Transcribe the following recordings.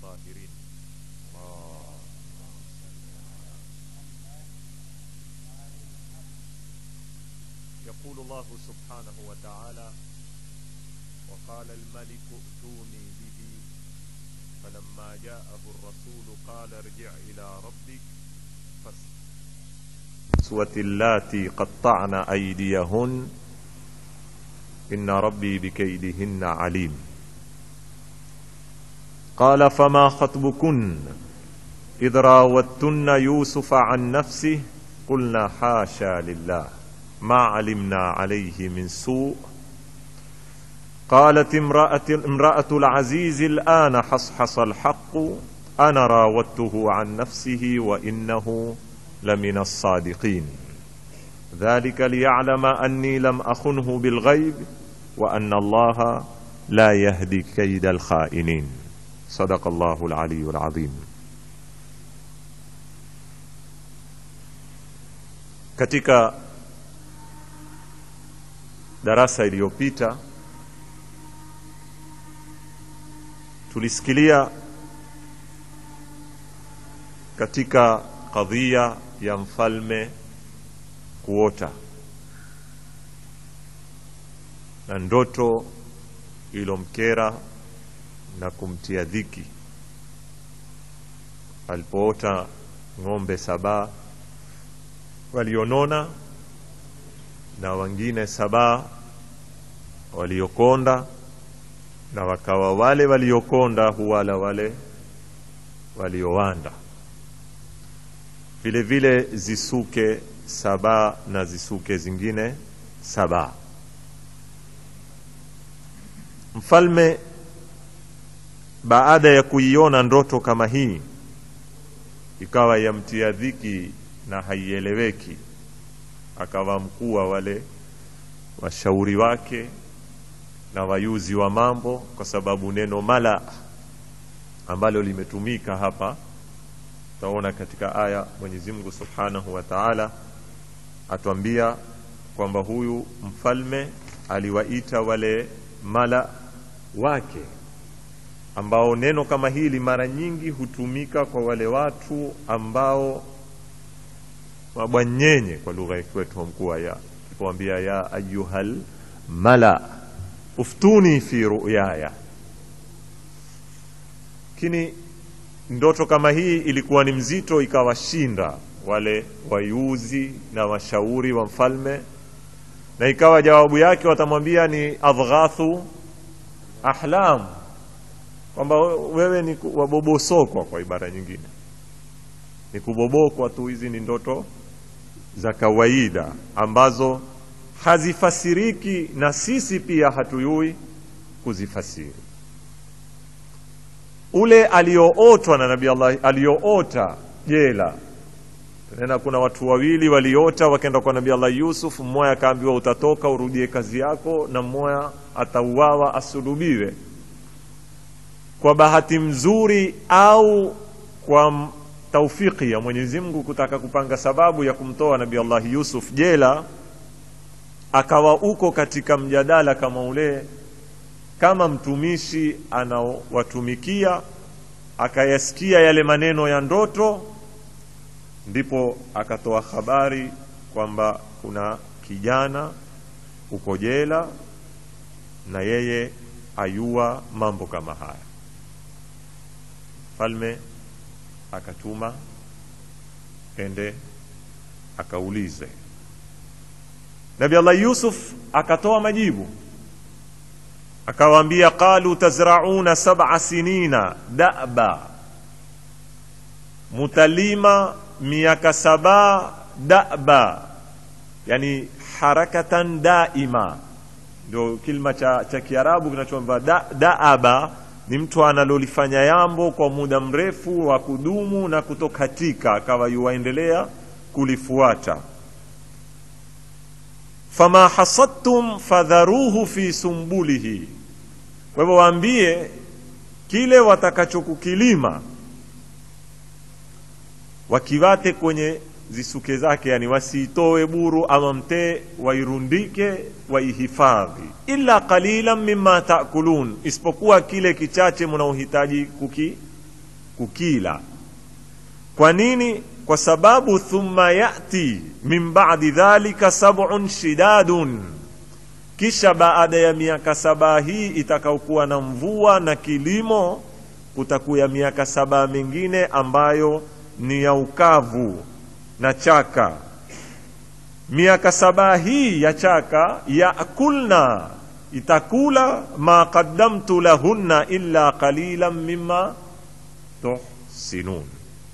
الطاهرين الله يقول الله سبحانه وتعالى وقال الملك ائتوني به فلما جاءه الرسول قال ارجع إلى ربك فاسوة اللاتي قطعن أيديهن إن ربي بكيدهن عليم قال فما خطبكن إذ راوتن يوسف عن نفسه قلنا حاشا لله ما علمنا عليه من سوء قالت امرأة, امرأة العزيز الآن حصحص الحق أنا راودته عن نفسه وإنه لمن الصادقين ذلك ليعلم أني لم أخنه بالغيب وأن الله لا يهدي كيد الخائنين صدق الله العلي العظيم katika darasa iliyopita tulisikilia katika kadhia ya mfalme kuota na ndoto ilomkera na kumtia dhiki alipoota ng'ombe saba walionona na wengine saba waliokonda na wakawa wale waliokonda huwala wale waliowanda vile vile zisuke saba na zisuke zingine saba mfalme baada ya kuiona ndoto kama hii ikawa yamtia dhiki na haieleweki akawa mkuu wa wale washauri wake na wayuzi wa mambo kwa sababu neno mala ambalo limetumika hapa utaona katika aya Mwenyezi Mungu Subhanahu wa Ta'ala atuambia kwamba huyu mfalme aliwaita wale mala wake ambao neno kama hili mara nyingi hutumika kwa wale watu ambao mabwanyenye kwa lugha ya kwetu mkuu ya kipoambia ya ayuhal mala uftuni fi ruyaya lakini ndoto kama hii ilikuwa ni mzito ikawashinda wale wayuzi na washauri wa mfalme na ikawa jawabu yake watamwambia ni adghathu ahlam kwamba wewe ni wabobosokwa kwa ibara nyingine ni kubobokwa tu hizi ni ndoto za kawaida ambazo hazifasiriki na sisi pia hatuyui kuzifasiri ule aliootwa na nabii Allah alioota jela tena kuna watu wawili waliota wakaenda kwa nabii Allah Yusuf mmoja akaambiwa utatoka urudie kazi yako na mmoja atauawa asulubiwe kwa bahati mzuri au kwa taufiki ya Mwenyezi Mungu kutaka kupanga sababu ya kumtoa nabii Allah Yusuf jela akawa uko katika mjadala kama ule kama mtumishi anaowatumikia akayasikia yale maneno ya ndoto ndipo akatoa habari kwamba kuna kijana uko jela na yeye ayua mambo kama haya falme akatuma ende akaulize nabi allah yusuf akatoa majibu akawaambia qalu tazrauna sab'a sinina da'ba mutalima miaka saba da'ba yani harakatan daima ndio kilima cha, cha kiarabu kinachoamba da, daaba ni mtu analolifanya yambo kwa muda mrefu wa kudumu na kutokatika akawa yuwaendelea kulifuata fama hasadtum fadharuhu fi sumbulihi kwa hivyo waambie kile watakachokukilima wakiwate kwenye zisuke zake yani wasiitoe buru ama mtee wairundike waihifadhi illa qalilan mimma taakulun isipokuwa kile kichache mnaohitaji kuki, kukila kwa nini kwa sababu thumma yati min ba'di dhalika sab'un shidadun kisha baada ya miaka saba hii itakaokuwa na mvua na kilimo kutakuya miaka saba mingine ambayo ni ya ukavu na chaka miaka saba hii ya chaka yakulna itakula ma qaddamtu lahunna illa qalilan mimma tuhsinun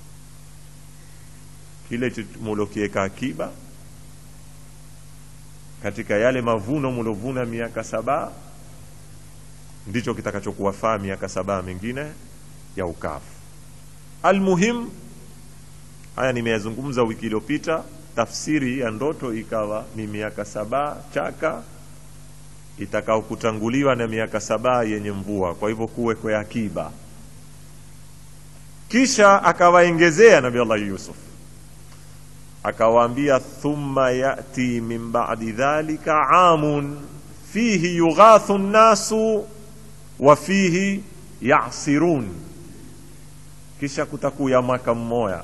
kile mulokieka akiba katika yale mavuno mulovuna miaka saba ndicho kitakachokuwafaa miaka saba mingine ya ukavu almuhim haya nimeyazungumza wiki iliyopita tafsiri ya ndoto ikawa ni miaka saba chaka itakao kutanguliwa na miaka saba yenye mvua kwa hivyo kuwekwe akiba kisha akawaengezea nabi allah yusuf akawaambia thumma yati min ba'di dhalika amun fihi yughathu nnasu wa fihi yasirun kisha kutakuya mwaka mmoya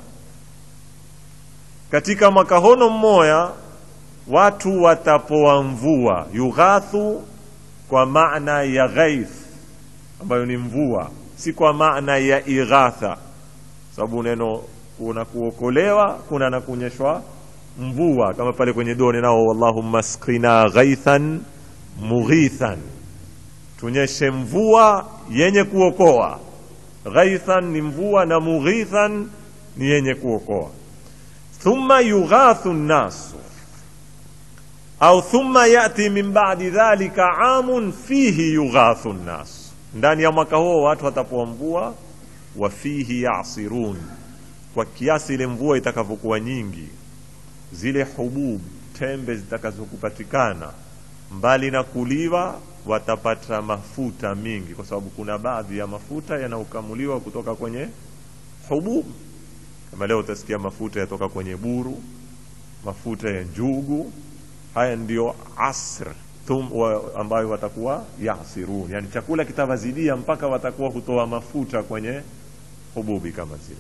katika mwaka hono mmoya watu watapoa mvua yughathu kwa maana ya ghaith ambayo ni mvua si kwa maana ya ighatha sababu neno kuna kuokolewa kuna na kunyeshwa mvua kama pale kwenye dua nao wallahumma skina ghaithan mughithan tunyeshe mvua yenye kuokoa ghaithan ni mvua na mughithan ni yenye kuokoa thumma yughathu nnasu au thumma yati min ba'di dhalika amun fihi yughathu nnasu ndani ya mwaka huo watu watapoa mvua wa fihi yasirun kwa kiasi ile mvua itakavyokuwa nyingi zile hubub tembe zitakazokupatikana mbali na kuliwa watapata mafuta mingi kwa sababu kuna baadhi ya mafuta yanaokamuliwa kutoka kwenye hubub kama leo utasikia mafuta yatoka kwenye buru mafuta ya njugu haya ndio asr tum, wa, ambayo watakuwa yasirun yani chakula kitawazidia mpaka watakuwa hutoa mafuta kwenye hububi kama zile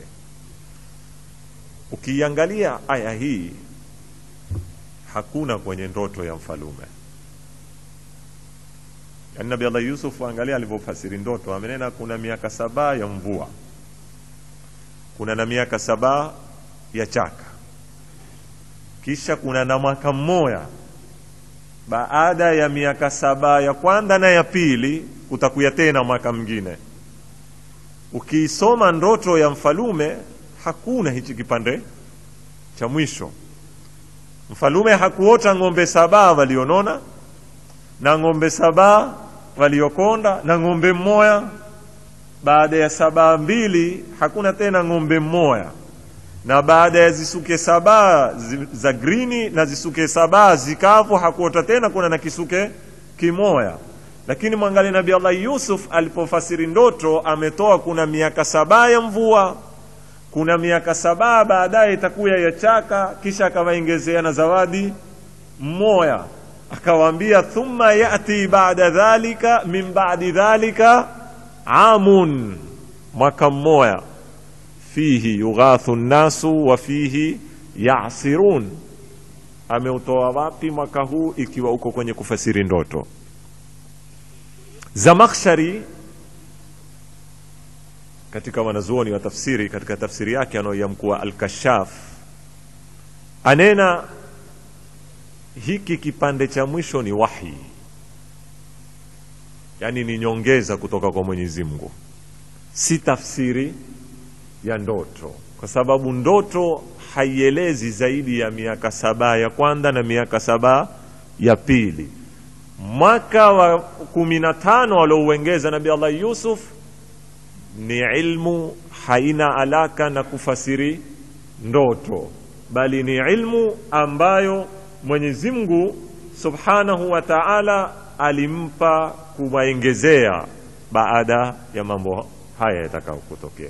ukiangalia aya hii hakuna kwenye ndoto ya mfalume yani nabi allah yusuf angalia alivyofasiri ndoto amenena kuna miaka saba ya mvua kuna na miaka saba ya chaka kisha kuna na mwaka mmoja baada ya miaka saba ya kwanza na ya pili kutakuya tena mwaka mwingine ukiisoma ndoto ya mfalume hakuna hichi kipande cha mwisho mfalume hakuota ng'ombe saba walionona na ng'ombe saba waliokonda na ng'ombe mmoya baada ya saba mbili hakuna tena ng'ombe mmoya na baada ya zisuke saba zi, za grini na zisuke saba zikavu hakuota tena kuna na kisuke kimoya lakini mwangalie nabi allah yusuf alipofasiri ndoto ametoa kuna miaka saba ya mvua kuna miaka saba baadaye itakuya ya chaka kisha akawaongezea na zawadi mmoya akawaambia thumma yati bada dhalika min badi dhalika amun mwaka mmoya fihi yughathu nnasu wa fihi yasirun ameutoa wapi mwaka huu ikiwa uko kwenye kufasiri ndoto zamakhshari katika wanazuoni wa tafsiri katika tafsiri yake anaoiamkuwa alkashaf anena hiki kipande cha mwisho ni wahi yaani ni nyongeza kutoka kwa mwenyezi mungu si tafsiri ya ndoto kwa sababu ndoto haielezi zaidi ya miaka saba ya kwanza na miaka saba ya pili mwaka wa kumi na tano aliouengeza nabi allah yusuf ni ilmu haina alaka na kufasiri ndoto bali ni ilmu ambayo mwenyezi mungu subhanahu wa taala alimpa kuwaengezea baada ya mambo haya yatakao kutokea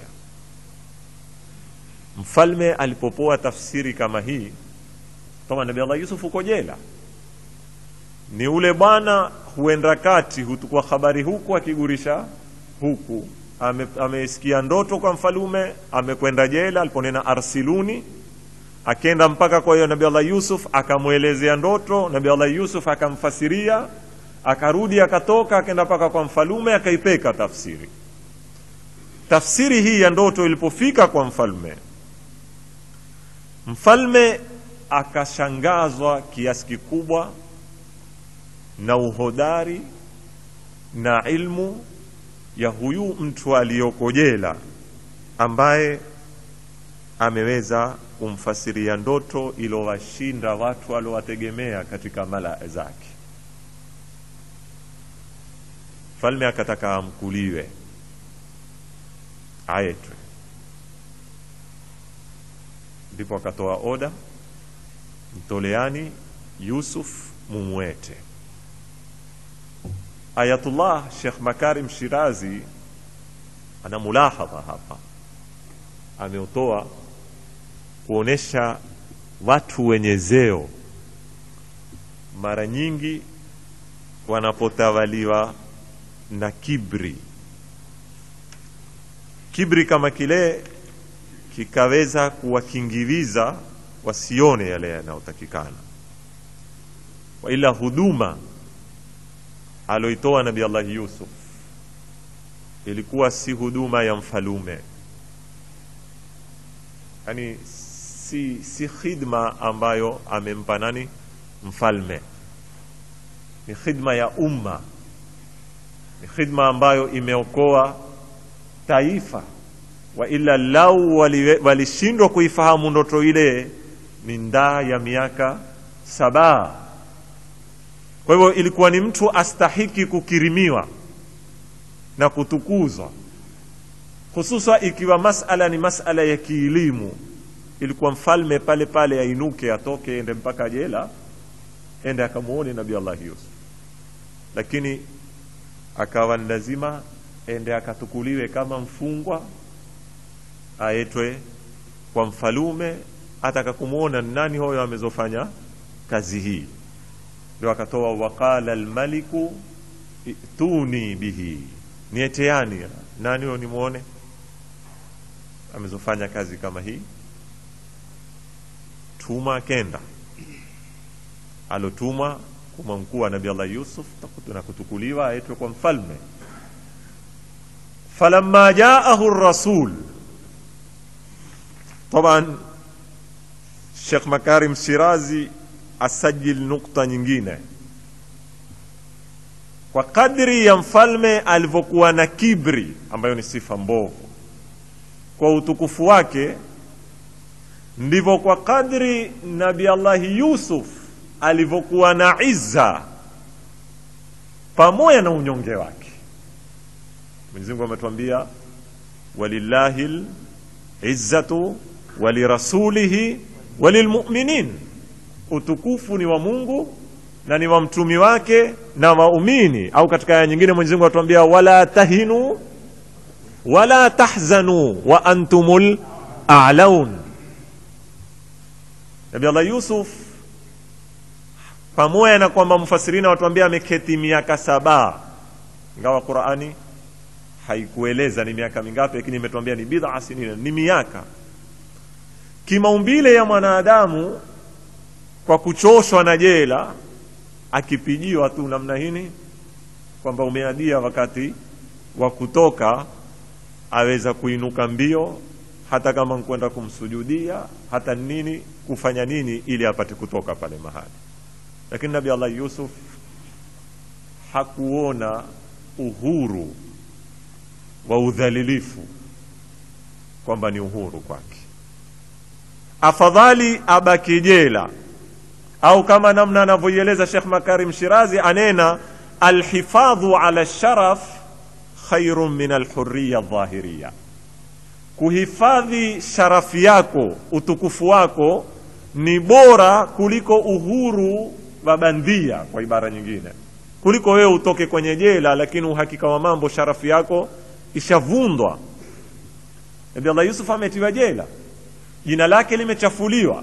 mfalme alipopoa tafsiri kama hii kama nabi allah yusuf uko jela ni ule bwana huenda kati hutukua habari huku akigurisha huku ame- amesikia ndoto kwa mfalume amekwenda jela aliponena arsiluni akenda mpaka kwa hiyo nabii allah yusuf akamwelezea ndoto nabii allah yusuf akamfasiria akarudi akatoka akenda mpaka kwa mfalume akaipeka tafsiri tafsiri hii ya ndoto ilipofika kwa mfalme mfalme akashangazwa kiasi kikubwa na uhodari na ilmu ya huyu mtu aliyoko jela ambaye ameweza kumfasiria ndoto ilowashinda watu waliowategemea katika malaa zake mfalme akataka amkuliwe aetwe ndipo akatoa oda mtoleani yusuf mumwete ayatullah shekh makarim shirazi ana mulahadha hapa ameutoa kuonesha watu wenye zeo mara nyingi wanapotawaliwa na kibri kibri kama kile kikaweza kuwakingiliza wasione yale yanayotakikana waila huduma aloitoa nabi allahi yusuf ilikuwa si huduma ya mfalume yani si, si khidma ambayo amempa nani mfalme ni khidma ya umma ni khidma ambayo imeokoa taifa wa ila lau waliwe- walishindwa kuifahamu ndoto ile ni ndaa ya miaka saba kwa hivyo ilikuwa ni mtu astahiki kukirimiwa na kutukuzwa hususa ikiwa masala ni masala ya kielimu ilikuwa mfalme pale pale ainuke atoke ende mpaka jela ende akamwone nabii allahi yusuf lakini akawa ni lazima ende akatukuliwe kama mfungwa aetwe kwa mfalume ataka kumwona ni nani huyo amezofanya kazi hii ndio akatoa waqala almaliku ituni bihi nieteani nani huyo nimwone amezofanya kazi kama hii tuma kenda alotumwa kuma mkuu wa nabii allah yusuf takutu- na kutukuliwa aetwe kwa mfalme falamma jaahu rasul taban shekh makarim shirazi asajil nukta nyingine kwa kadri ya mfalme alivyokuwa na kibri ambayo ni sifa mbovu kwa utukufu wake ndivyo kwa kadri nabi allahi yusuf alivyokuwa na izza pamoja na unyonge wake mwenyezi mungu ametuambia walillahi lizzatu walirasulihi walilmuminin utukufu ni wa mungu na ni wa mtumi wake na waumini au katika aya nyingine mwenyezi mungu atuambia wala tahinu wala tahzanu wa antumul a'laun nabi allah yusuf pamoja na kwamba mfasirina watuambia ameketi miaka saba ingawa qurani haikueleza ni miaka mingapi lakini imetuambia ni bidha sinina ni miaka kimaumbile ya mwanadamu kwa kuchoshwa na jela akipijiwa tu namna hini kwamba umeadia wakati wa kutoka aweza kuinuka mbio hata kama nkwenda kumsujudia hata nini kufanya nini ili apate kutoka pale mahali lakini nabi allah yusuf hakuona uhuru wa udhalilifu kwamba ni uhuru kwake afadhali abaki jela au kama namna anavyoieleza shekh makarim shirazi anena alhifadhu ala sharaf khairun min alhuriya dhahiriya kuhifadhi sharafi yako utukufu wako ni bora kuliko uhuru wa bandia kwa ibara nyingine kuliko wewe utoke kwenye jela lakini uhakika wa mambo sharafu yako ishavundwa nabi allah yusuf ametiwa jela jina lake limechafuliwa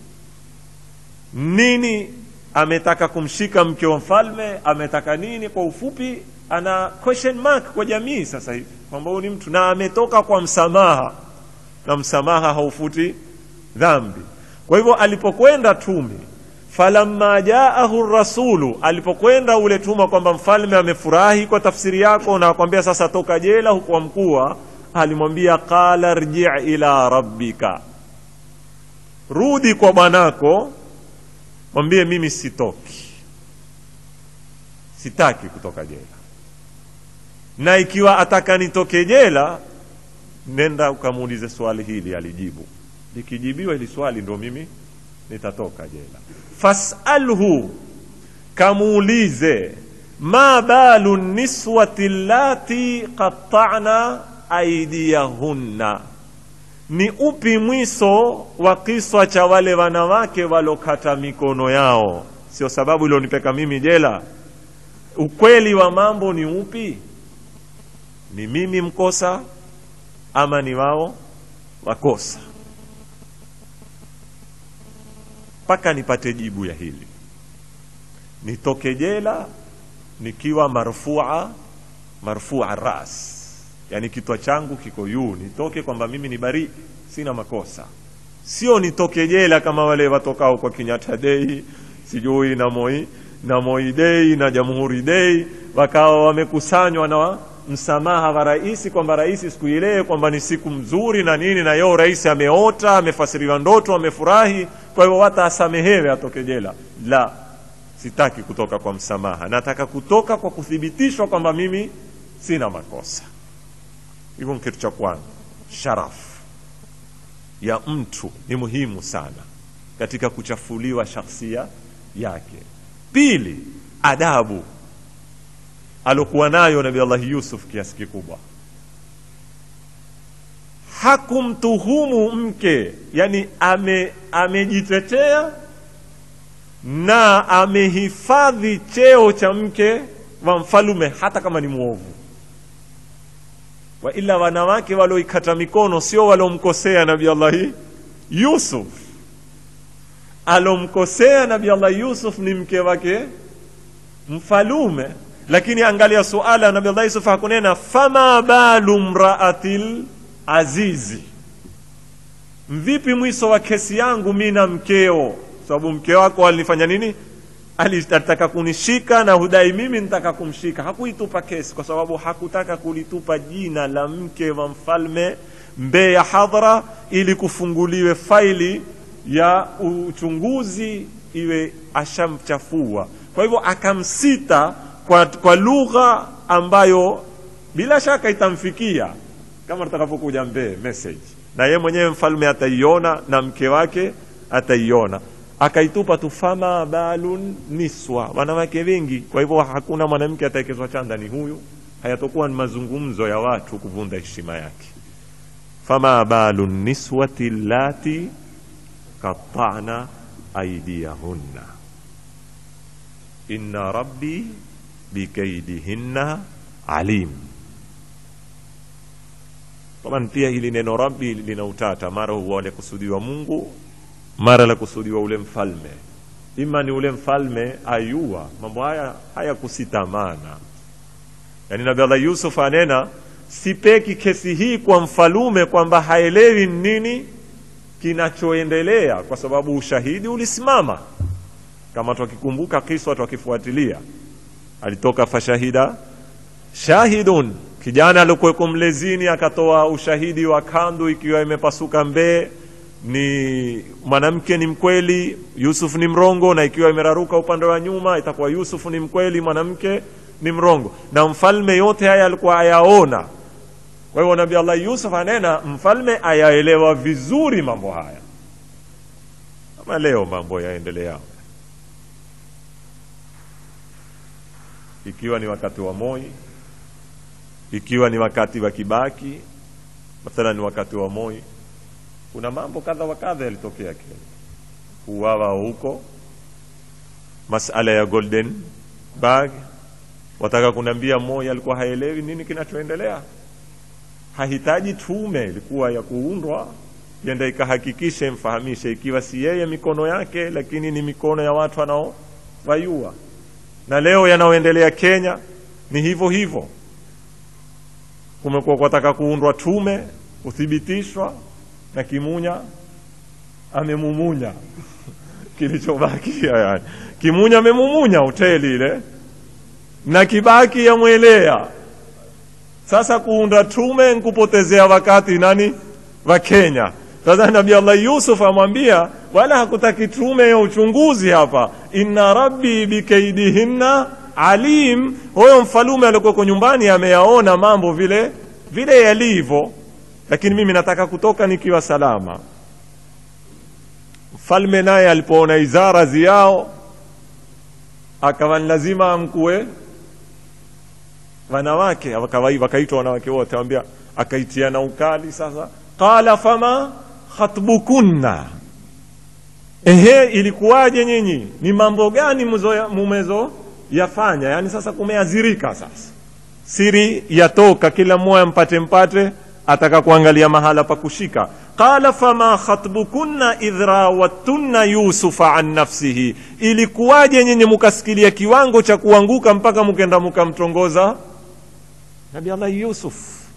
nini ametaka kumshika mke wa mfalme ametaka nini kwa ufupi ana question mark kwa jamii sasa hivi kwamba huyu ni mtu na ametoka kwa msamaha na msamaha haufuti dhambi kwa hivyo alipokwenda tume falamma jaahu rasulu alipokwenda ule tuma kwamba mfalme amefurahi kwa tafsiri yako na akwambia sasa toka jela hukuwa mkua alimwambia qala rji ila rabbika rudi kwa bwanako mwambie mimi sitoki sitaki kutoka jela na ikiwa ataka nitoke jela nenda ukamuulize swali hili alijibu likijibiwa hili swali ndo mimi nitatoka jela fasalhu kamuulize ma balu niswati llati qatta'na aidiyahunna ni upi mwiso wa kiswa cha wale wanawake walokata mikono yao sio sababu ilionipeka mimi jela ukweli wa mambo ni upi ni mimi mkosa ama ni wao wakosa mpaka nipate jibu ya hili nitoke jela nikiwa marfua marfua ras yani kitwa changu kiko juu nitoke kwamba mimi ni bari sina makosa sio nitoke jela kama wale watokao kwa Kenyatta Day sijui na Moi na Moi Day na Jamhuri Day wakawa wamekusanywa na msamaha wa rais kwamba rais siku ile kwamba ni siku mzuri na nini na yeo rais ameota amefasiriwa ndoto amefurahi kwa hivyo wata asamehewe atoke jela la sitaki kutoka kwa msamaha nataka kutoka kwa kuthibitishwa kwamba mimi sina makosa hivyo kitu cha kwanza sharafu ya mtu ni muhimu sana katika kuchafuliwa shakhsia yake pili adabu alokuwa nayo nabi allahi yusuf kiasi kikubwa hakumtuhumu mke yani ame amejitetea na amehifadhi cheo cha mke wa mfalume hata kama ni mwovu wa ila wanawake walioikata mikono sio waliomkosea nabi allahi yusuf alomkosea nabi allahi yusuf ni mke wake mfalume lakini angalia suala nabi allah yusuf hakunena fama balu mraatil azizi mvipi mwiso wa kesi yangu mi na mkeo sababu mke wako alinifanya nini alitaka kunishika na hudai mimi nitaka kumshika hakuitupa kesi kwa sababu hakutaka kulitupa jina la mke wa mfalme mbee ya hadhara ili kufunguliwe faili ya uchunguzi iwe ashamchafua kwa hivyo akamsita kwa, kwa lugha ambayo bila shaka itamfikia kama tutakapokuja mbee message na ye mwenyewe mfalme ataiona na mke wake ataiona akaitupa tu fama balun niswa wanawake wengi kwa hivyo hakuna mwanamke ataekezwa chanda ni huyu hayatokuwa ni mazungumzo ya watu kuvunda heshima yake fama balu niswati lati qatta'na aydiyahunna inna rabbi bikaidihinna alim taban pia hili neno rabbi lina utata mara huwa lakusudiwa mungu mara lakusudiwa ule mfalme ima ni ule mfalme ayua mambo haya hayakusitamana yaani nabi allah yusuf anena sipeki kesi hii kwa mfalume kwamba haelewi nini kinachoendelea kwa sababu ushahidi ulisimama kama twakikumbuka kiswa twakifuatilia alitoka fashahida shahidun kijana alikuweko mlezini akatoa ushahidi wa kandu ikiwa imepasuka mbee ni mwanamke ni mkweli yusuf ni mrongo na ikiwa imeraruka upande wa nyuma itakuwa yusuf ni mkweli mwanamke ni mrongo na mfalme yote haya alikuwa ayaona kwa hivyo nabii allah yusuf anena mfalme ayaelewa vizuri mambo haya kama leo mambo yaendelea ikiwa ni wakati wa moi ikiwa ni wakati wa kibaki mathalan ni wakati wa moi kuna mambo kadha wa kadha yalitokea kenya kuwawa huko masala ya golden bag wataka kuniambia moi alikuwa haelewi nini kinachoendelea hahitaji tume ilikuwa ya kuundwa yenda ikahakikishe mfahamishe ikiwa si yeye mikono yake lakini ni mikono ya watu wanaowayua na leo yanayoendelea kenya ni hivyo hivyo kumekuwa kwataka kuundwa tume kuthibitishwa na kimunya amemumunya kilichobakia yani kimunya amemumunya hoteli ile na kibaki yamwelea sasa kuunda tume nkupotezea wakati nani wa Kenya sasa Nabii Allah Yusuf amwambia wala hakutaki tume ya uchunguzi hapa inna rabbi bikaidihinna alim huyo mfalume aliyekuwa nyumbani ameyaona mambo vile vile yalivyo lakini mimi nataka kutoka nikiwa salama mfalme naye alipoona izara ziyao akawa ni lazima amkue wanawake wakaitwa wanawake wote awambia akaitia na ukali sasa qala fama khatbukunna ehe ilikuwaje nyinyi ni mambo gani mumezo yafanya yani sasa kumeazirika sasa siri yatoka kila mmoja mpate mpate ataka kuangalia mahala pa kushika qala fama khatbukunna idh rawattunna yusufa an nafsihi ilikuwaje nyinyi mukasikilia kiwango cha kuanguka mpaka mukenda mukamtongoza nabi allah yusuf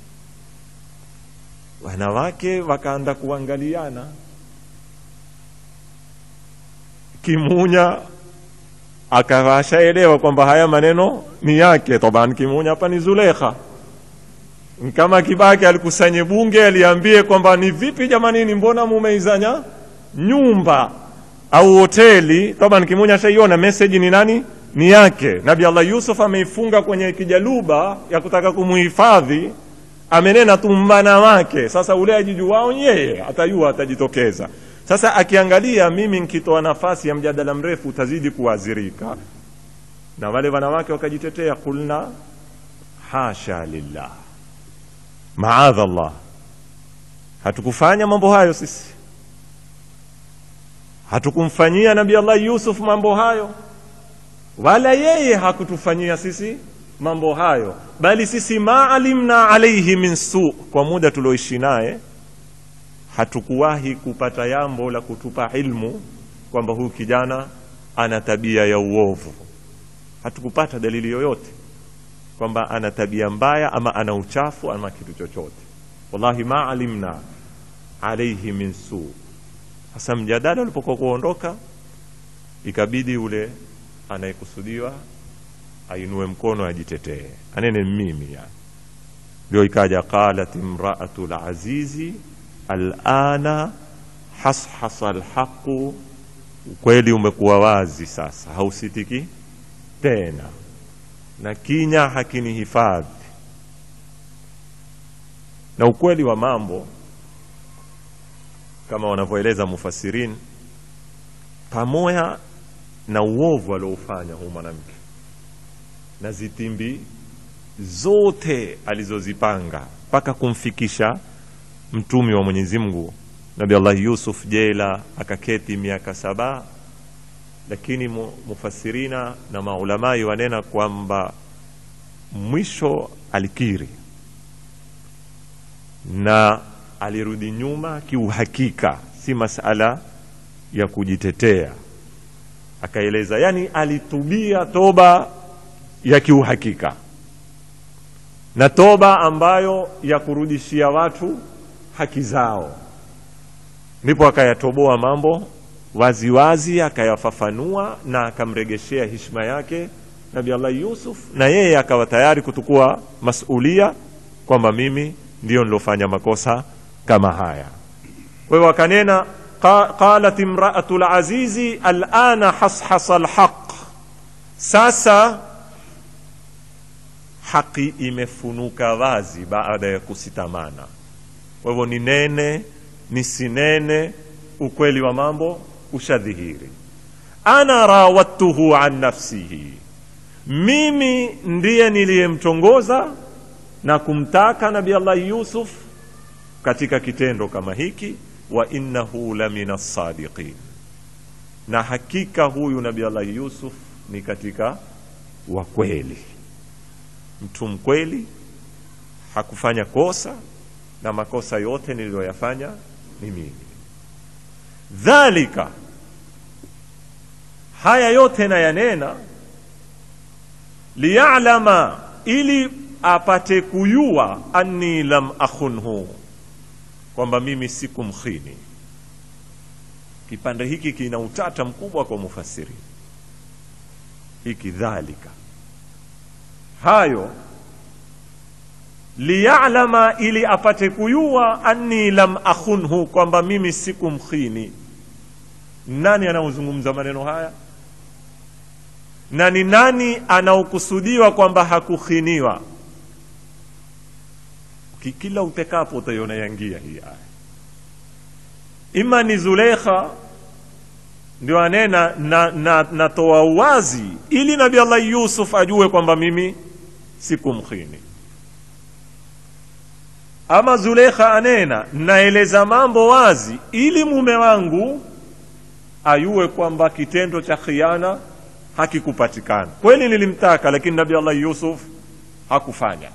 wanawake wakaanda kuangaliana kimunya akawashaelewa kwamba haya maneno ni yake taban kimunya hapa ni zulekha kama kibaki alikusanye bunge aliambie kwamba ni vipi jamanini mbona mumeizanya nyumba au hoteli taban kimunya shaiona message ni nani ni yake nabi allah yusuf ameifunga kwenye kijaluba ya kutaka kumuhifadhi amenena tu mbana wake sasa ule ajijuwao yeye atajua atajitokeza sasa akiangalia mimi nkitoa nafasi ya mjadala mrefu utazidi kuadhirika na wale wanawake wakajitetea kulna hasha lillah maadha Allah hatukufanya mambo hayo sisi hatukumfanyia nabi Allah Yusuf mambo hayo wala yeye hakutufanyia sisi mambo hayo bali sisi maalimna alaihi min su kwa muda tulioishi naye hatukuwahi kupata jambo la kutupa ilmu kwamba huyu kijana ana tabia ya uovu hatukupata dalili yoyote kwamba ana tabia mbaya ama ana uchafu ama kitu chochote wallahi ma alimna alaihi min su hasa mjadala ulipokuwa kuondoka ikabidi ule anayekusudiwa ainue mkono ajitetee anene mimi yani ndio ikaja qalat imraatu lazizi alana hashasa lhaqu ukweli umekuwa wazi sasa hausitiki tena na kinya hakini hifadhi na ukweli wa mambo kama wanavyoeleza mufasirin pamoja na uovu alioufanya huu mwanamke na zitimbi zote alizozipanga mpaka kumfikisha mtumi wa Mwenyezi Mungu Nabi Allah Yusuf jela akaketi miaka saba lakini mufasirina na maulamai wanena kwamba mwisho alikiri na alirudi nyuma kiuhakika si masala ya kujitetea akaeleza yani alitubia toba ya kiuhakika na toba ambayo ya kurudishia watu haki zao ndipo akayatoboa mambo waziwazi akayafafanua na akamregeshea hishma yake nabi allah yusuf na yeye akawa tayari kutukua masulia kwamba mimi ndiyo nilofanya makosa kama haya kwa hiyo akanena qalat imraatu lazizi alana hashasa lhaq sasa haki imefunuka wazi baada ya kusitamana kwa hivyo ni nene ni sinene ukweli wa mambo ushadhihiri ana rawattuhu an nafsihi mimi ndiye niliyemtongoza na kumtaka nabi allah yusuf katika kitendo kama hiki wa innahu la min assadiqin na hakika huyu nabi allah yusuf ni katika wakweli mtu mkweli hakufanya kosa na makosa yote niliyoyafanya ni mimi dhalika haya yote nayanena liyalama ili apate kuyua anni lam akhunhu kwamba mimi sikumkhini kipande hiki kina utata mkubwa kwa mufasiri hiki dhalika hayo liyalama ili apate kuyua anni lam akhunhu kwamba mimi sikumkhini nani anaozungumza maneno haya na ni nani anaokusudiwa kwamba hakukhiniwa kila utekapo utaiona yangia hii aya ima ni Zulekha ndio anena na, na, natoa uwazi ili Nabii Allah Yusuf ajue kwamba mimi sikumkhini, ama Zulekha anena naeleza mambo wazi ili mume wangu ayue kwamba kitendo cha khiana hakikupatikana. Kweli nilimtaka, lakini Nabii Allah Yusuf hakufanya.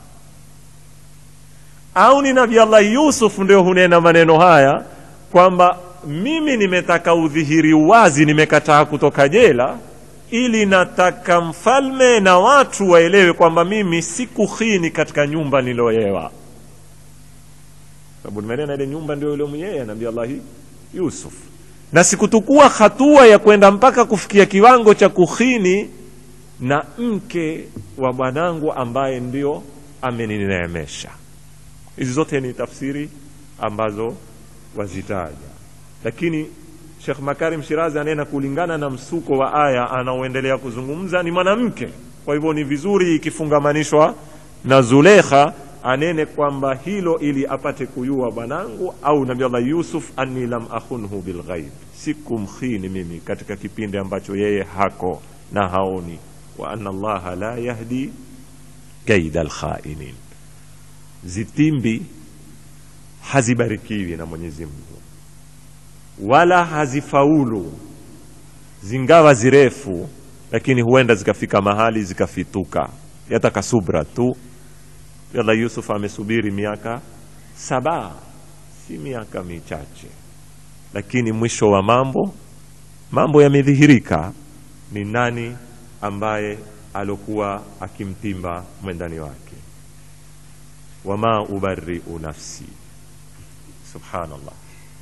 Au ni Nabii Allah Yusuf ndio hunena maneno haya kwamba mimi nimetaka udhihiri wazi, nimekataa kutoka jela, ili nataka mfalme na watu waelewe kwamba mimi sikukhini katika nyumba niloyewa, sababu nimenena ile nyumba ndio ile mwenyewe Nabii Allah Yusuf, na sikutukua hatua ya kwenda mpaka kufikia kiwango cha kukhini na mke wa bwanangu ambaye ndio amenineemesha. Hizi zote ni tafsiri ambazo wazitaja, lakini Sheikh Makarim Shirazi anena kulingana na msuko wa aya anaoendelea kuzungumza ni mwanamke. Kwa hivyo ni vizuri ikifungamanishwa na Zulekha anene kwamba hilo ili apate kuyua bwanangu au Nabii Allah Yusuf, anni lam akhunhu bilghaib, sikumkhini mimi katika kipindi ambacho yeye hako na haoni, wa anna Allaha la yahdi kaida alkhainin, zitimbi hazibarikiwi na Mwenyezi Mungu wala hazifaulu, zingawa zirefu, lakini huenda zikafika mahali zikafituka. Yataka subra tu. Yalla Yusuf amesubiri miaka saba, si miaka michache, lakini mwisho wa mambo mambo yamedhihirika, ni nani ambaye alokuwa akimtimba mwendani wake. Wama ubariu nafsi, subhanallah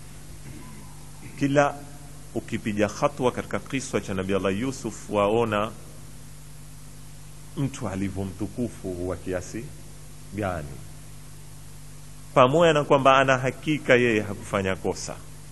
kila ukipiga hatua katika kiswa cha Nabii Allah Yusuf waona mtu alivyo mtukufu wa kiasi gani, pamoja na kwamba ana hakika yeye hakufanya kosa,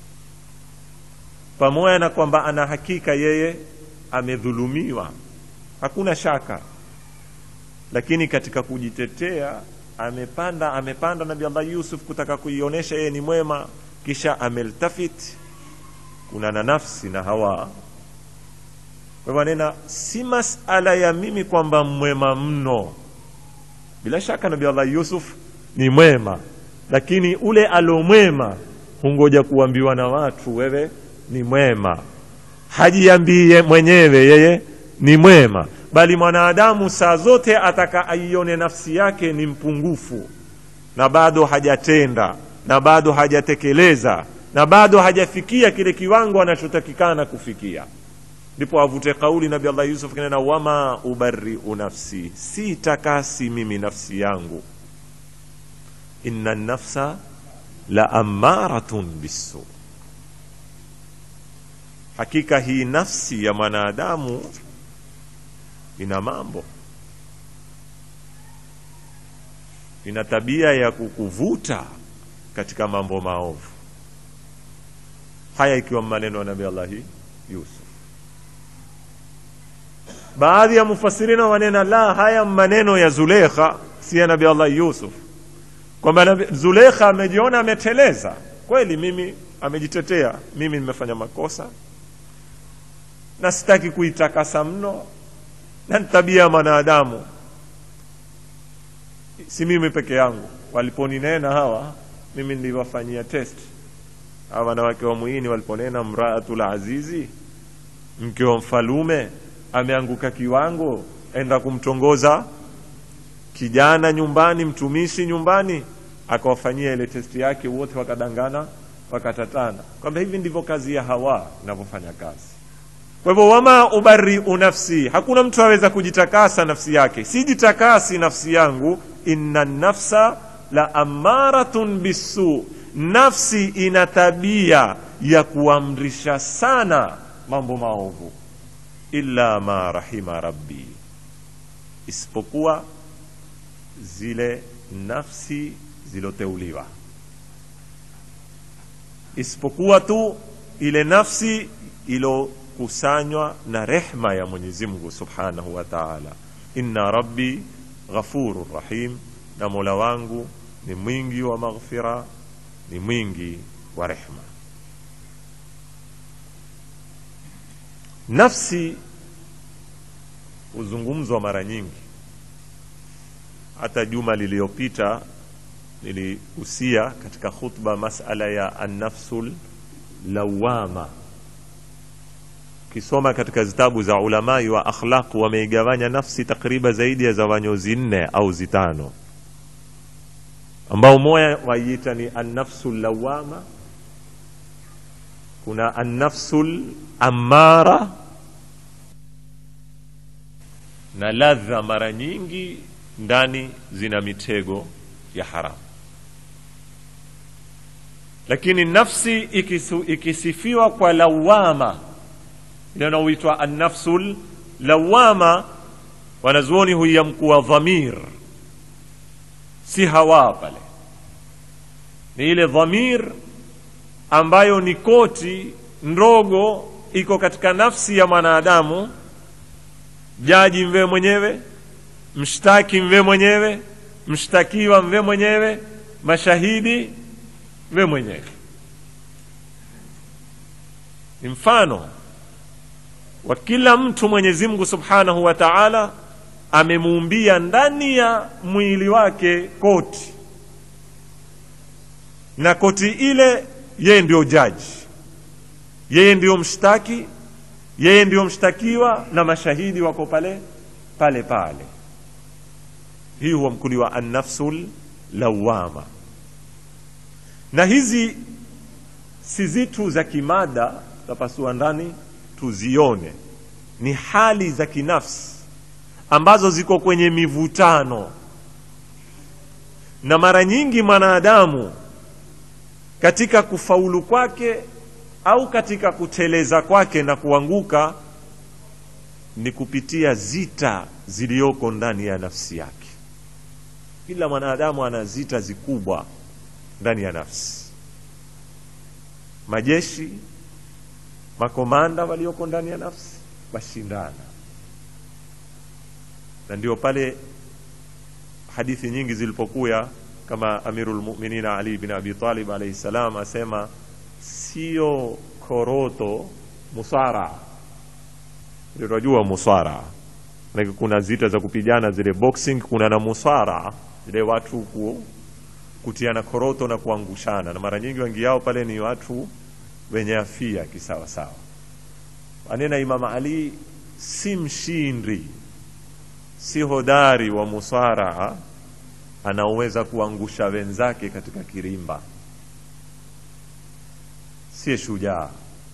pamoja na kwamba ana hakika yeye amedhulumiwa, hakuna shaka, lakini katika kujitetea amepanda amepanda Nabii Allah Yusuf kutaka kuionyesha yeye ni mwema, kisha ameltafit kuna na nafsi na hawa. Kwa hivyo nena, si masala ya mimi kwamba mwema mno. Bila shaka Nabii Allah Yusuf ni mwema, lakini ule alomwema hungoja kuambiwa na watu, wewe ni mwema. Hajiambie mwenyewe yeye ni mwema, bali mwanadamu saa zote ataka aione nafsi yake ni mpungufu na bado hajatenda na bado hajatekeleza na bado hajafikia kile kiwango anachotakikana kufikia, ndipo avute kauli Nabii Allah Yusuf kinena, wama ubariu nafsi, si takasi mimi nafsi yangu, inna nafsa la amaratun bisu, hakika hii nafsi ya mwanadamu ina mambo, ina tabia ya kukuvuta katika mambo maovu haya ikiwa maneno ya Nabii Allah Yusuf. Baadhi ya mufasirina wanena la, haya maneno ya Zulekha si ya Nabii Allah Yusuf, kwamba Zulekha amejiona ameteleza kweli, mimi amejitetea, mimi nimefanya makosa na sitaki kuitakasa mno, na ni tabia ya mwanadamu, si mimi peke yangu. Waliponinena hawa, mimi niliwafanyia test hawa wanawake wa muhini waliponena mraatul azizi, mke wa mfalume ameanguka kiwango, enda kumtongoza kijana nyumbani, mtumishi nyumbani, akawafanyia ile testi yake, wote wakadangana, wakatatana, kwamba hivi ndivyo kazi ya Hawa inavyofanya kazi. Kwa hivyo, wama ubariu nafsi, hakuna mtu aweza kujitakasa nafsi yake. Sijitakasi nafsi yangu inna nafsa la amaratun bisu nafsi ina tabia ya kuamrisha sana mambo maovu illa ma rahima rabbi isipokuwa zile nafsi ziloteuliwa isipokuwa tu ile nafsi ilokusanywa na rehma ya mwenyezi mungu subhanahu wa taala inna rabbi ghafurur rahim na mola wangu ni mwingi wa maghfira ni mwingi wa rehma nafsi huzungumzwa mara nyingi hata juma liliyopita nilihusia katika khutba masala ya annafsul lawama ukisoma katika zitabu za ulamai wa akhlaq wameigawanya nafsi takriban zaidi ya zawanyo zinne au zitano ambao moya waiita ni annafsul lawama kuna annafsul amara na ladha mara nyingi ndani zina mitego ya haramu lakini nafsi ikisu, ikisifiwa kwa lawama ile inaoitwa annafsul lawama wanazuoni huiamkuwa dhamir si hawa pale ni ile dhamir ambayo ni koti ndogo iko katika nafsi ya mwanadamu jaji mvee mwenyewe mshtaki mve mwenyewe mshtakiwa mve mwenyewe mashahidi mve mwenyewe ni mfano wa kila mtu mwenyezi mungu subhanahu wa taala amemuumbia ndani ya mwili wake koti na koti ile yeye ndio jaji yeye ndio mshtaki yeye ndio mshtakiwa na mashahidi wako pale pale pale hii huamkuliwa annafsul lawama na hizi si zitu za kimada tapasua ndani tuzione ni hali za kinafsi ambazo ziko kwenye mivutano na mara nyingi mwanadamu katika kufaulu kwake au katika kuteleza kwake na kuanguka ni kupitia zita ziliyoko ndani ya nafsi yake kila mwanadamu ana zita zikubwa ndani ya nafsi majeshi makomanda walioko ndani ya nafsi washindana na ndio pale hadithi nyingi zilipokuya kama amirul mu'minin ali bin abi talib alayhi salam asema sio koroto musara tunajua musara Like kuna zita za kupigana zile boxing kuna na musara zile watu ku, kutiana koroto na kuangushana na mara nyingi wengi yao pale ni watu wenye afia kisawasawa anena imam ali si mshindi si hodari wa musara anaoweza kuangusha wenzake katika kirimba si shujaa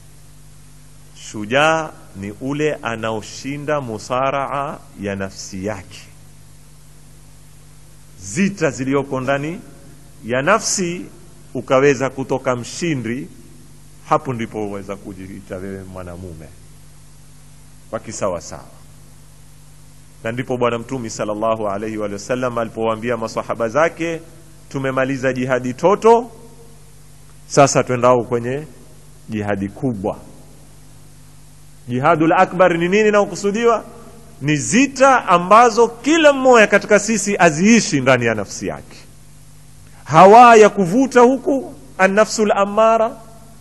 shujaa ni ule anaoshinda musaraa ya nafsi yake zita ziliyoko ndani ya nafsi ukaweza kutoka mshindi hapo ndipo uweza kujiita wewe mwanamume wa kisawasawa na ndipo bwana mtumi salllahu alaihi wa sallam alipowaambia masahaba zake tumemaliza jihadi toto sasa twendao kwenye jihadi kubwa jihadul akbar ni nini inaokusudiwa ni zita ambazo kila mmoja katika sisi aziishi ndani ya nafsi yake hawa ya kuvuta huku annafsul amara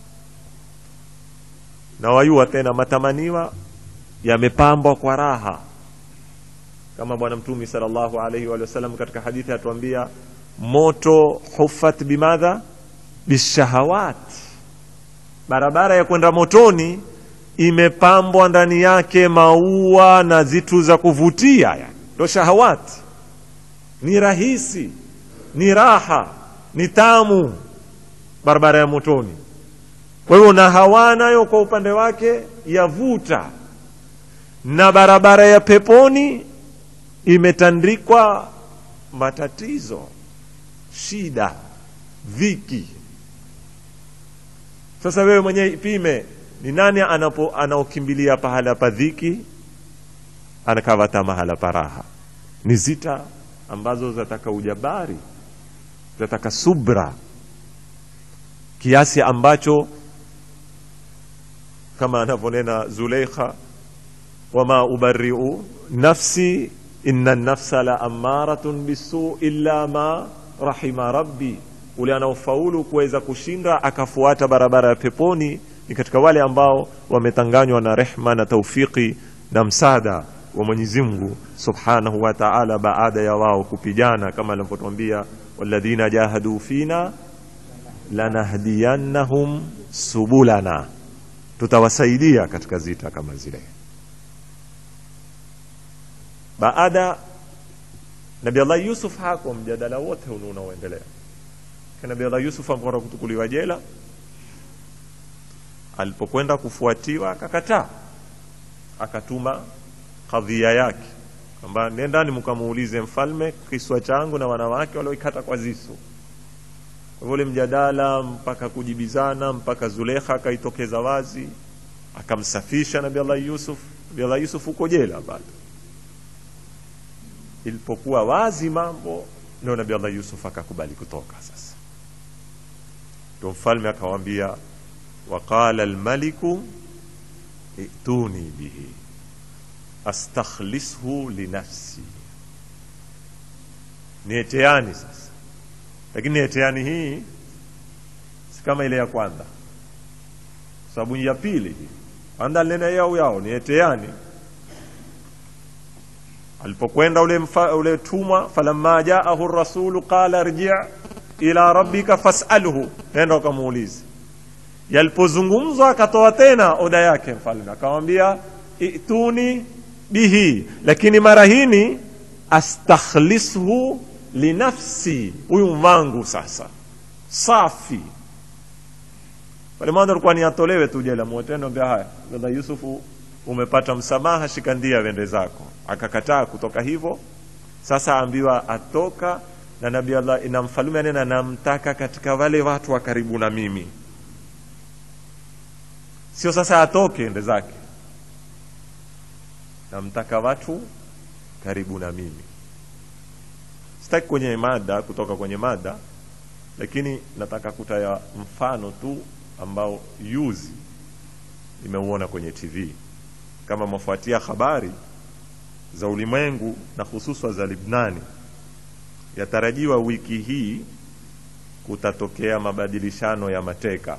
na wayua tena matamaniwa yamepambwa kwa raha kama bwana mtumi salllahu alaihi wa sallam katika hadithi atuambia moto hufat bimadha bishahawat barabara ya kwenda motoni imepambwa ndani yake maua na zitu za kuvutia yani ndo shahawati ni rahisi ni raha ni tamu barabara ya motoni kwa hiyo na hawa nayo kwa upande wake yavuta na barabara ya peponi imetandikwa matatizo shida dhiki sasa wewe mwenyewe ipime ni nani anapo anaokimbilia pahala pa dhiki anakavata mahala paraha ni zita ambazo zataka ujabari zataka subra kiasi ambacho kama anavyonena Zuleikha, wama ubariu nafsi inna nafsa la amaratun bisu illa ma rahima rabbi, ule anaofaulu kuweza kushinda akafuata barabara ya peponi ni katika wale ambao wametanganywa na rehma na taufiki na msaada wa Mwenyezi Mungu Subhanahu wa Ta'ala, baada ya wao kupigana kama alivyotwambia, walladhina jahadu fina lanahdiyannahum subulana, tutawasaidia katika zita kama zile. Baada Nabi Allah Yusuf hako mjadala wote huu unaoendelea, Nabi Allah Yusuf amekwenda kutukuliwa jela, alipokwenda kufuatiwa akakataa, akatuma kadhia yake kwamba nendani mkamuulize mfalme kiswa changu na wanawake walioikata kwa zisu. Kwa hivyo ule mjadala mpaka kujibizana mpaka Zulekha akaitokeza wazi akamsafisha Nabi Allah Yusuf. Nabi Allah Yusuf uko jela bado. Ilipokuwa wazi mambo, ndio Nabi Allah Yusuf akakubali kutoka. Sasa ndio mfalme akawaambia, waqala almaliku ituni bihi astakhlishu linafsi, nieteani sasa. Lakini nieteani hii si kama ile ya kwanza, sababu ya pili hii kwanza nena yao yao nieteani. Alipokwenda ule, mfa, ule tumwa, falamma jaahu rasulu qala rji ila rabbika fasalhu, nenda ukamuulize. Yalipozungumzwa akatoa tena oda yake mfalme akamwambia ituni bihi, lakini mara hini astakhlishu linafsi, huyu mwangu sasa safi. Pale mwanzo alikuwa ni atolewe tu jela, mwotendo ambia haya, dada Yusufu, umepata msamaha, shikandia wende zako. Akakataa kutoka hivyo. Sasa ambiwa atoka na Nabii Allah na mfalume anena, namtaka katika wale watu wa karibu na mimi, sio sasa atoke ende zake namtaka watu karibu na mimi. Sitaki kwenye mada kutoka kwenye mada, lakini nataka kutaya mfano tu ambao yuzi nimeuona kwenye TV. Kama mwafuatia habari za ulimwengu na hususa za Libnani, yatarajiwa wiki hii kutatokea mabadilishano ya mateka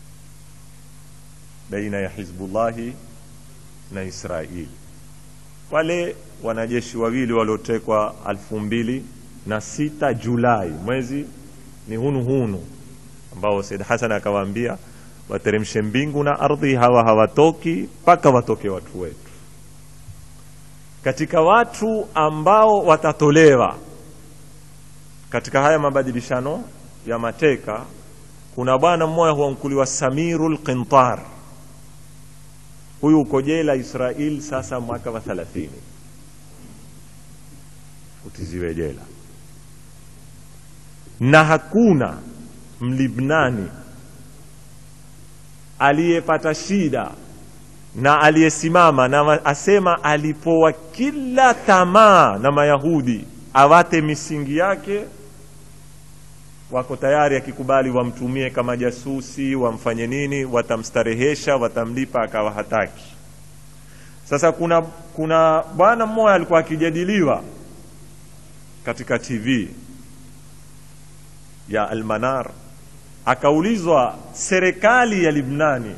baina ya Hizbullahi na Israeli wale wanajeshi wawili waliotekwa elfu mbili na sita Julai, mwezi ni hunu hunu, ambao Said Hassan akawaambia wateremshe mbingu na ardhi, hawa hawatoki mpaka watoke watu wetu. Katika watu ambao watatolewa katika haya mabadilishano ya mateka, kuna bwana mmoja huamkuliwa Samirul Qintar huyu uko jela Israel sasa mwaka wa thalathini utiziwe jela, na hakuna mlibnani aliyepata shida na aliyesimama na asema alipowa kila tamaa na Mayahudi awate misingi yake, wako tayari akikubali wamtumie kama jasusi, wamfanye nini, watamstarehesha, watamlipa, akawa hataki. Sasa kuna kuna bwana mmoja alikuwa akijadiliwa katika TV ya Almanar, akaulizwa serikali ya Libnani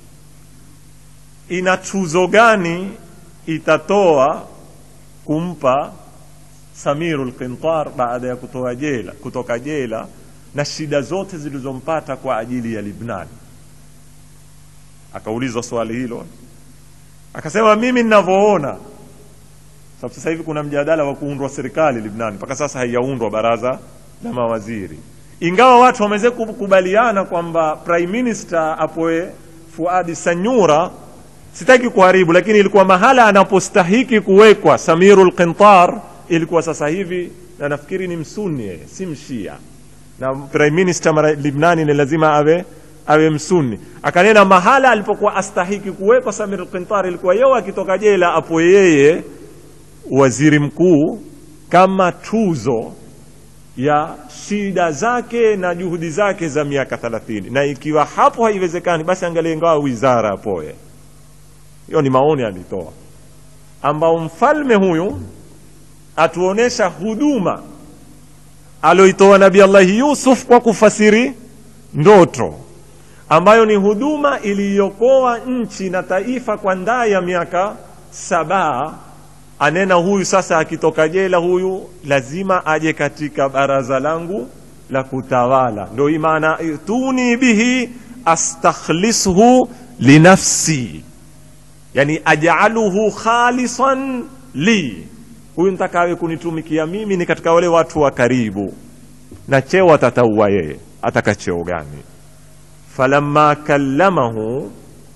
ina tuzo gani itatoa kumpa Samirul Qintar baada ya kutoa jela, kutoka jela na shida zote zilizompata kwa ajili ya Libnani. Akaulizwa swali hilo, akasema mimi ninavyoona, sababu sasa hivi kuna mjadala wa kuundwa serikali Libnani, mpaka sasa haijaundwa baraza la mawaziri, ingawa watu wameweza kukubaliana kwamba prime minister apoe Fuadi Sanyura. Sitaki kuharibu, lakini ilikuwa mahala anapostahiki kuwekwa Samirul Qintar ilikuwa sasa hivi na nafikiri ni msuni yeye si mshia na prime minister mara libnani ni lazima awe awe msuni akanena mahala alipokuwa astahiki kuwekwa samir al-qintari ilikuwa yeye akitoka jela apo yeye waziri mkuu kama tuzo ya shida zake na juhudi zake za miaka 30 na ikiwa hapo haiwezekani basi angalie ngawa wizara apoye hiyo ni maoni alitoa ambao mfalme huyu atuonesha huduma aloitoa nabii allahi yusuf kwa kufasiri ndoto ambayo ni huduma iliyokoa nchi na taifa kwa ndaa ya miaka sabaa anena huyu sasa akitoka jela huyu lazima aje katika baraza langu la kutawala ndo imana tuni bihi astakhlishu linafsi yani ajaluhu khalisan li huyu ntaka awe kunitumikia mimi ni katika wale watu wa karibu na cheo atataua yeye ataka cheo gani falamma kallamahu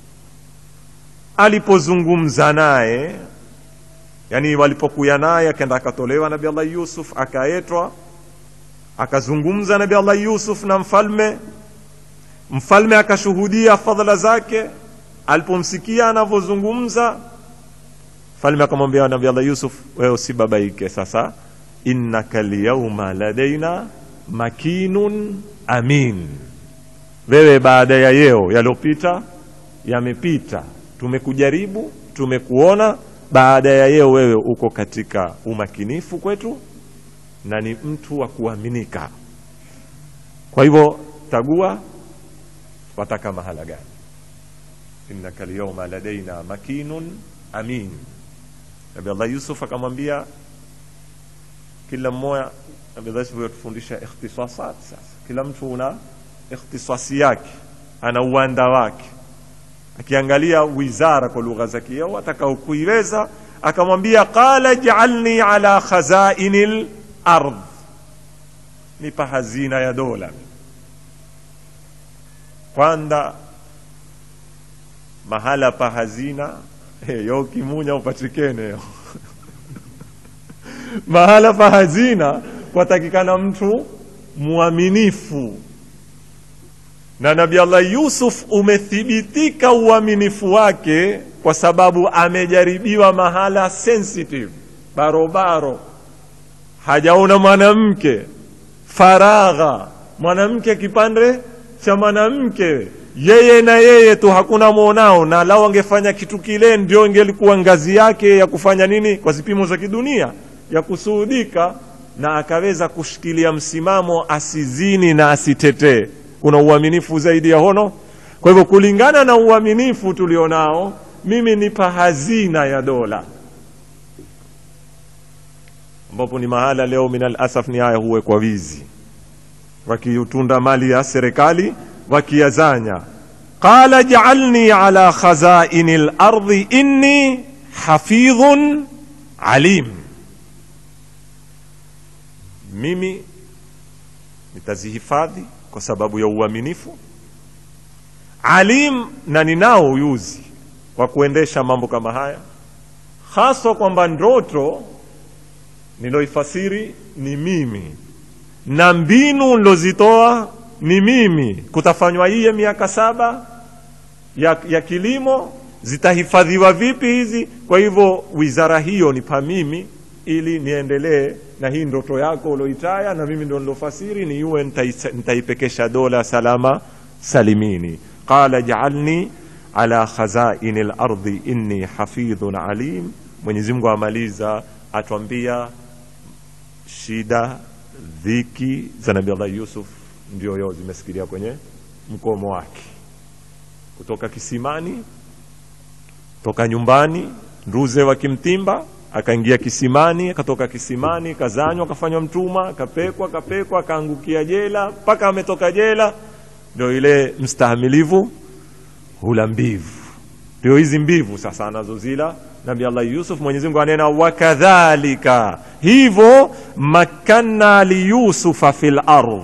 alipozungumza naye yani walipokuya naye akaenda akatolewa nabi allah yusuf akaetwa akazungumza nabi allah yusuf na mfalme mfalme akashuhudia fadhila zake alipomsikia anavyozungumza mfalme akamwambia nabi allah yusuf wewe usibabaike sasa innaka lyauma ladaina makinun amin wewe baada ya yeo yaliyopita yamepita tumekujaribu tumekuona baada ya yeo wewe uko katika umakinifu kwetu na ni mtu wa kuaminika kwa hivyo tagua wataka mahala gani innaka lyauma ladaina makinun amin nabi allah yusuf akamwambia kila mmoja nabi allah yusuf yatufundisha ikhtisasat sasa kila mtu una ikhtisasi yake ana uwanda wake akiangalia wizara kwa lugha za kieo atakao kuiweza akamwambia qala jaalni ala khazaini lard nipa hazina ya dola kwanza mahala pa hazina hey, yo kimunya upatikene yo mahala pa hazina kwatakikana mtu mwaminifu na nabi allah yusuf umethibitika uaminifu wake kwa sababu amejaribiwa mahala sensitive barobaro hajaona mwanamke faragha mwanamke kipande cha mwanamke yeye na yeye tu hakuna mwonao na lao angefanya kitu kile ndio ingelikuwa ngazi yake ya kufanya nini kwa zipimo za kidunia ya kusuhudika na akaweza kushikilia msimamo asizini na asitetee kuna uaminifu zaidi ya hono kwa hivyo kulingana na uaminifu tulionao mimi nipa hazina ya dola ambapo ni mahala leo minal asaf ni haya huwekwa wizi wakiutunda mali ya serikali wakiyazanya qala jaalni ala khazaini lardhi inni hafidhun alim mimi nitazihifadhi kwa sababu ya uaminifu alim na ninao uyuzi wa kuendesha mambo kama haya haswa kwamba ndoto niloifasiri ni mimi na mbinu nilozitoa ni mimi kutafanywa hiye miaka saba ya, ya kilimo zitahifadhiwa vipi hizi kwa hivyo wizara hiyo ni pa mimi ili niendelee na hii ndoto yako uloitaya na mimi ndo nilofasiri ni yuwe nitaipekesha dola salama salimini qala jaalni ala khazaini lardi inni hafidhun alim mwenyezi mungu amaliza atwambia shida dhiki za nabi allah yusuf ndio yo zimesikilia kwenye mkomo wake kutoka kisimani toka nyumbani nduze wakimtimba akaingia kisimani akatoka kisimani kazanywa akafanywa mtuma akapekwa akapekwa akaangukia jela mpaka ametoka jela ndio ile mstahamilivu hula mbivu ndio hizi mbivu sasa anazozila nabi allah yusuf mwenyezi mungu anena wakadhalika hivyo makanna liyusufa fi lardh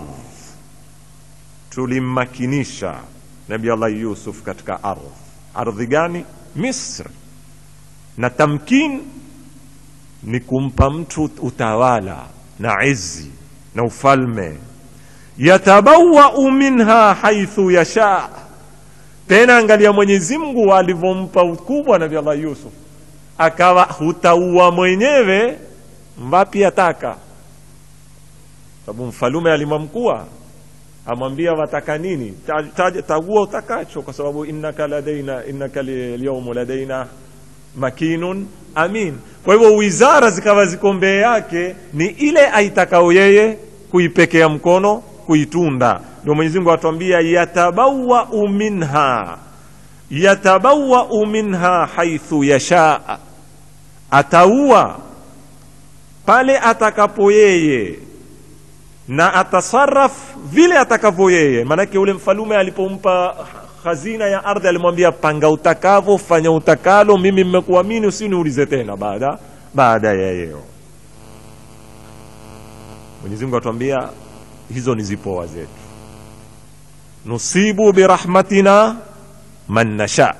tulimmakinisha nabi allah yusuf katika ardh ardhi gani misri na tamkin ni kumpa mtu utawala na izi na ufalme yatabawau minha haithu yasha tena angalia mwenyezi mungu alivyompa ukubwa nabi allah yusuf akawa hutaua mwenyewe mbapi ataka sababu mfalume alimwamkua amwambia wataka nini Ta- taja- tagua utakacho kwa sababu innaka ladaina innaka lyaumu ladaina makinun amin kwa hivyo wizara zikawa ziko mbee yake ni ile aitakao yeye kuipekea mkono kuitunda ndio mwenyezi mungu atuambia yatabawau minha yatabawau minha haithu yashaa ataua pale atakapo yeye na atasaraf vile atakavyo yeye maanake ule mfalume alipompa hazina ya ardhi alimwambia panga utakavyo fanya utakalo mimi mmekuamini usiniulize tena baada baada ya yeo mwenyezi mungu atuambia hizo ni zipoa zetu nusibu birahmatina man nasha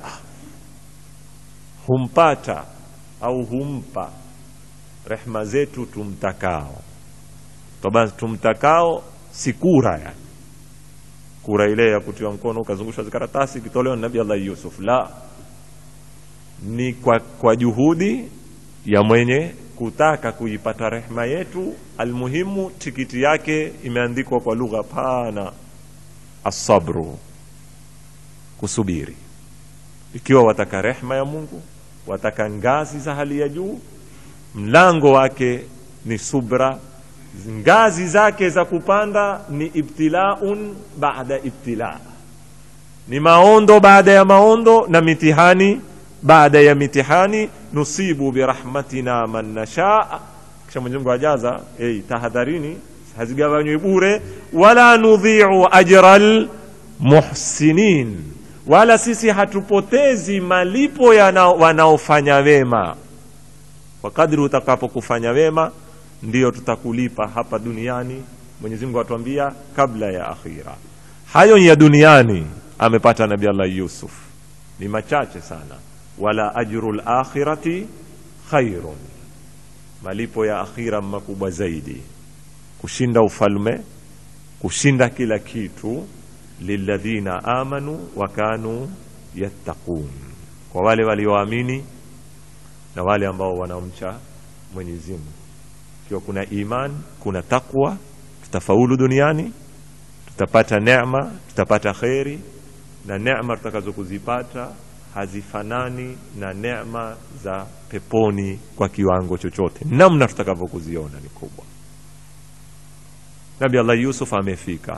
humpata au humpa rehma zetu tumtakao toba tumtakao si kura yani kura ile ya kutiwa mkono ukazungushwa zikaratasi ikitolewa na nabi allah yusuf la ni kwa, kwa juhudi ya mwenye kutaka kuipata rehma yetu almuhimu tikiti yake imeandikwa kwa lugha pana asabru kusubiri ikiwa wataka rehma ya mungu wataka ngazi za hali ya juu mlango wake ni subra ngazi zake za kupanda ni ibtilaun baada ibtila ni maondo baada ya maondo na mitihani baada ya mitihani nusibu birahmatina man nashaa kisha mwenyezi mungu ajaza hey, tahadharini hazigawanywi bure wala nudhiu ajra lmuhsinin wala sisi hatupotezi malipo ya na- wanaofanya wema kwa kadri utakapokufanya wema ndiyo tutakulipa hapa duniani mwenyezi mungu atuambia kabla ya akhira hayo ya duniani amepata nabi allah yusuf ni machache sana wala ajru lakhirati khairun malipo ya akhira makubwa zaidi kushinda ufalme kushinda kila kitu lilladhina amanu wa kanu yattaqun kwa wale walioamini na wale ambao wanaomcha mwenyezi mungu ikiwa kuna iman kuna takwa tutafaulu duniani tutapata neema tutapata kheri na neema tutakazo kuzipata hazifanani na neema za peponi kwa kiwango chochote namna tutakavyokuziona ni kubwa nabi allah yusuf amefika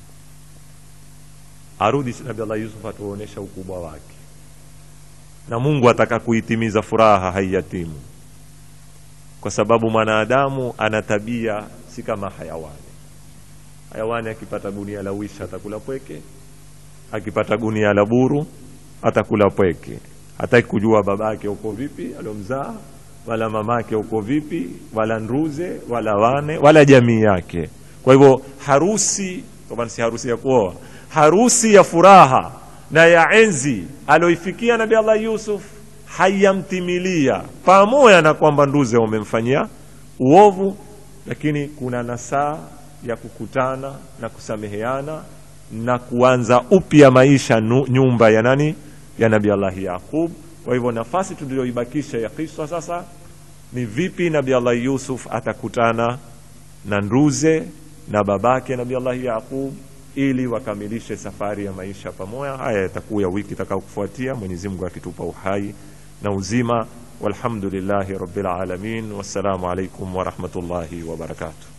arudi nabi allah yusuf atuonyesha ukubwa wake na mungu ataka kuitimiza furaha haiyatimu kwa sababu mwanadamu ana tabia si kama hayawani hayawani akipata gunia la wisha atakula pweke akipata gunia la buru atakula pweke hataki kujua babake uko vipi aliomzaa wala mamake uko vipi wala nduze wala wane wala jamii yake kwa hivyo harusi kwa maana si harusi ya kuoa harusi ya furaha na ya enzi alioifikia nabi allah yusuf hayamtimilia pamoja na kwamba nduze wamemfanyia uovu lakini kuna nasaa ya kukutana na kusameheana na kuanza upya maisha nu, nyumba ya nani ya nabi allahi yaqub kwa hivyo nafasi tuliyoibakisha ya kiswa sasa ni vipi nabi allahi yusuf atakutana na nduze na babake nabi allahi yaqub ili wakamilishe safari ya maisha pamoja haya yatakuwa ya wiki itakayokufuatia mwenyezi mungu akitupa uhai na uzima walhamdulillahi rabbil alamin wassalamu alaikum warahmatullahi wabarakatuh